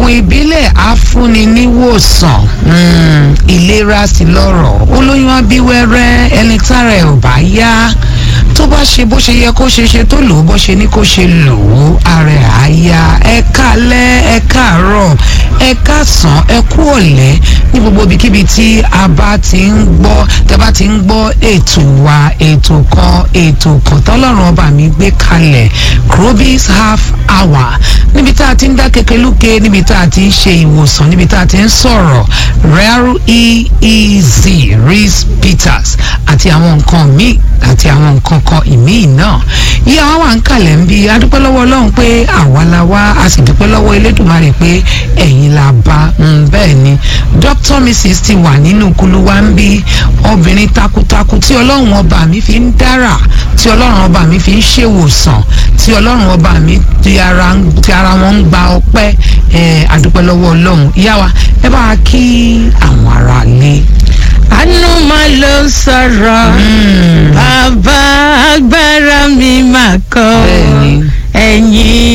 oògùn ìbílẹ̀ afúnni níwòsàn mm, ìlera sí lọ́rọ̀ olóyún abíwẹ́rẹ́ ẹni tára ẹ̀ ò bá yá tó bá ṣe bó ṣe yẹ kó ṣe ṣe tó lò ó bó ṣe ní kó ṣe lò ó ara ẹ̀ á yá ẹ kálẹ́ ẹ káàárọ̀ ẹ káàsán ẹ kú ọ̀lẹ́ ní gbogbo ibikíbi tí a bá ti ń gbọ́ tẹ́ bá ti ń gbọ́ ètò wa ètò kan ètò kan tọ́lọ́run ọba mi gbé kalẹ̀ Krobis half hour níbi tá a ti ń dá kekeluke níbi tá a ti ń ṣe ìwòsàn níbi tá a ti ń sọ̀rọ̀ rare eez reese peters àti àwọn nǹkan míì àti àwọn nǹkan kan ìmíì náà yíyá wa wà ń kalẹ̀ ń bi adúpẹ́ lọ́wọ́ ọlọ́run pé àwa la wá a sì dúpẹ́ lọ́wọ́ elédùnmarè pé ẹ̀yin la bá bẹ́ẹ̀ ni dr mrs ti wà nínú kulu wa ń bí obìnrin takuntakun tí ọlọ́run ọba mi fi ń dára tí ọlọ́run ọba mi fi ń ṣèwòsàn tí ọlọ́run ọba mi ti ara ti ara wọn ń gba ọpẹ́ ẹ̀ adúpẹ́ lọ́wọ́ ọlọ́run ìyá wa ẹ bá wa kí àwọn ará lé. àánú máa ló sọ̀rọ̀ bàbá agbára mi máa kọ́ Bẹ́ẹ̀ni. ẹ̀yìn